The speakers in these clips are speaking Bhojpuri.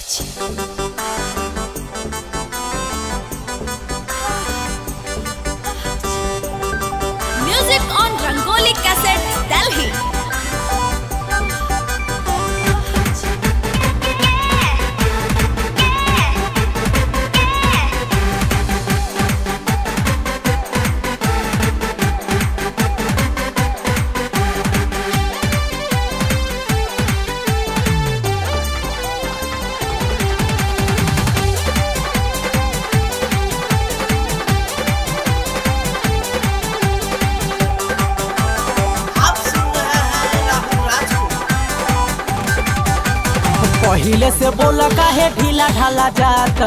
Music on Rangoli Cassettes, Delhi. आप सुन रहे हैं राहुल राज को पहिले से बोला काहे ढीला ढाला जात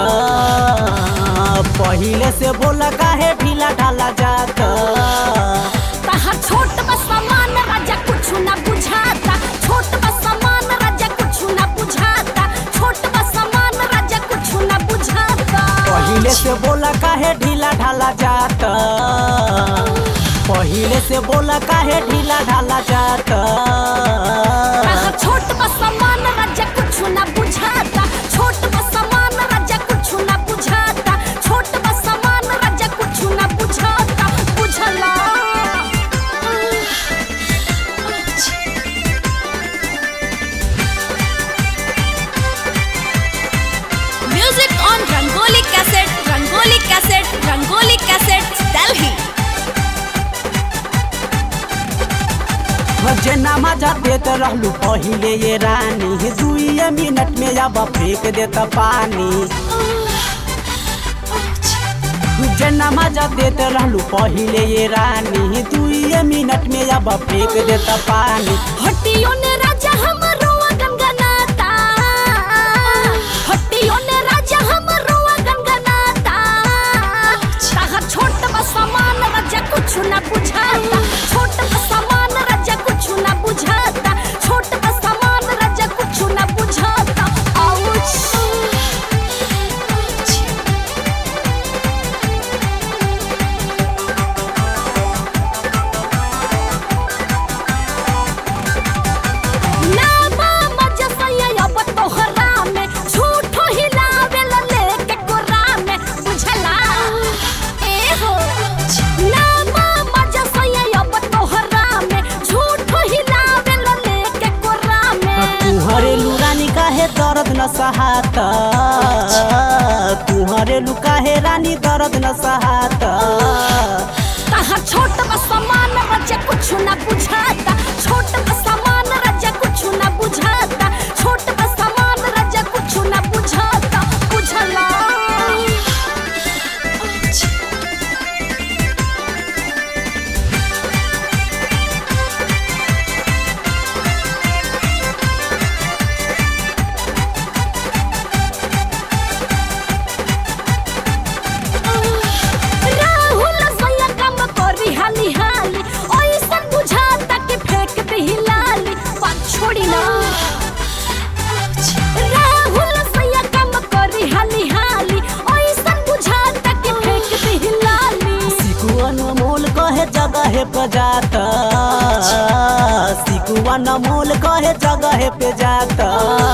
पहिले से बोला काहे ढीला ढाला जात तहार छोट बस सामान राजा कुछ ना बुझाता छोट बस सामान राजा कुछ ना बुझाता छोट बस सामान राजा कुछ ना बुझाता पहिले से बोला काहे ढीला ढाला जात पहिले से बोला काहे ढीला ढाला जात तहार छोट बस सामान राजा कुछ ना बुझाता छोट बस सामान राजा कुछ ना बुझाता छोट बस सामान राजा कुछ ना बुझाता बुझला Music on Rangoli Cassette, Rangoli Cassette, Rangoli Cassettes, Delhi. जेना मजा देत रहलू पहिले ये रानी दुइये मिनट में अब फेंक देत पानी जेना मजा देत रहलू पहिले ये रानी दुइये मिनट में अब फेंक देत पानी हट्टियों ने राजा हमरो गनगनाता हट्टियों ने राजा हमरो गनगनाता ताहा छोट बस सामान राजा कुछ ना बुझाता छोट बस सामान राजा कुछ ना बुझाता छोट बस सामान राजा कुछ ना बुझाता आउच नामा मजा सैया अब तोहरा में झूठो हिलावे ला लेके कोरा में बुझला ए हो नामा मजा सैया अब तोहरा में झूठो हिलावे ला लेके कोरा में तुहरे लुरानी काहे दर्द न सहात तुहरे लु काहे रानी दर्द न सहात कहा छोट बस सामान रजा कुछ ना बुझाता छोट बस सामान रजा कुछ ना बुझाता छोट बस सामान रजा कुछ ना बुझाता बुझला राहुल सैया काम करी हाली हाली ओइसन बुझाता कि फेंक दही लाली बात छोड़ी ना राहुल सैया काम करी हाली हाली ओइसन बुझाता कि फेंक दही लाली सिकुअन मोल कहे जगह पे जात सिकुअन मोल कहे जगह पे जात